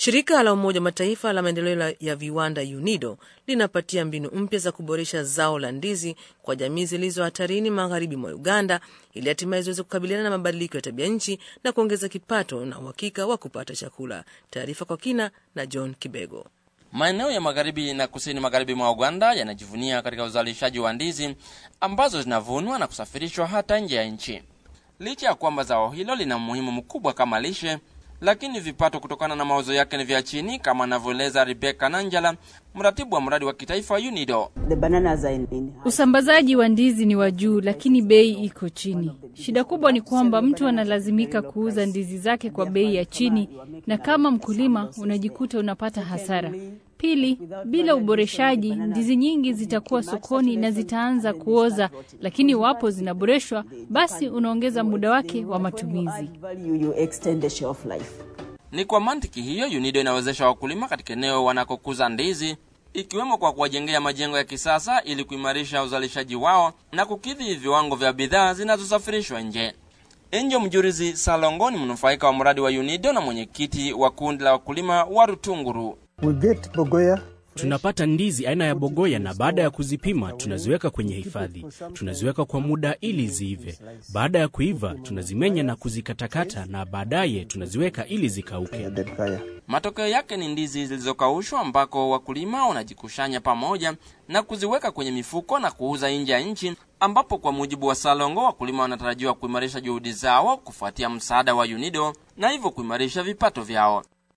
Shirika la Umoja wa Mataifa la maendeleo ya viwanda UNIDO linapatia mbinu mpya za kuboresha zao la ndizi kwa jamii zilizo hatarini magharibi mwa Uganda ili hatimaye ziweze kukabiliana na mabadiliko ya tabia nchi na kuongeza kipato na uhakika wa kupata chakula. Taarifa kwa kina na John Kibego. Maeneo ya magharibi na kusini magharibi mwa Uganda yanajivunia katika uzalishaji wa ndizi ambazo zinavunwa na kusafirishwa hata nje ya nchi. Licha ya kwamba zao hilo lina umuhimu mkubwa kama lishe, lakini vipato kutokana na mauzo yake ni vya chini, kama anavyoeleza Rebecca Nanjala, mratibu wa mradi wa kitaifa UNIDO. Usambazaji wa ndizi ni wa juu, lakini bei iko chini. Shida kubwa ni kwamba mtu analazimika kuuza ndizi zake kwa bei ya chini, na kama mkulima unajikuta unapata hasara. Pili, bila uboreshaji, ndizi nyingi zitakuwa sokoni na zitaanza kuoza, lakini iwapo zinaboreshwa, basi unaongeza muda wake wa matumizi. Ni kwa mantiki hiyo UNIDO inawezesha wakulima katika eneo wanakokuza ndizi, ikiwemo kwa kuwajengea majengo ya kisasa ili kuimarisha uzalishaji wao na kukidhi viwango vya bidhaa zinazosafirishwa nje. Enjo Mjurizi Salongo ni mnufaika wa mradi wa UNIDO na mwenyekiti wa kundi la wakulima wa Rutunguru. Tunapata ndizi aina ya bogoya na baada ya kuzipima tunaziweka kwenye hifadhi. Tunaziweka kwa muda ili ziive. Baada ya kuiva, tunazimenya na kuzikatakata na baadaye tunaziweka ili zikauke. Matokeo yake ni ndizi zilizokaushwa ambako wakulima wanajikushanya pamoja na kuziweka kwenye mifuko na kuuza nje ya nchi, ambapo kwa mujibu wa Salongo wakulima wanatarajiwa kuimarisha juhudi zao kufuatia msaada wa UNIDO na hivyo kuimarisha vipato vyao.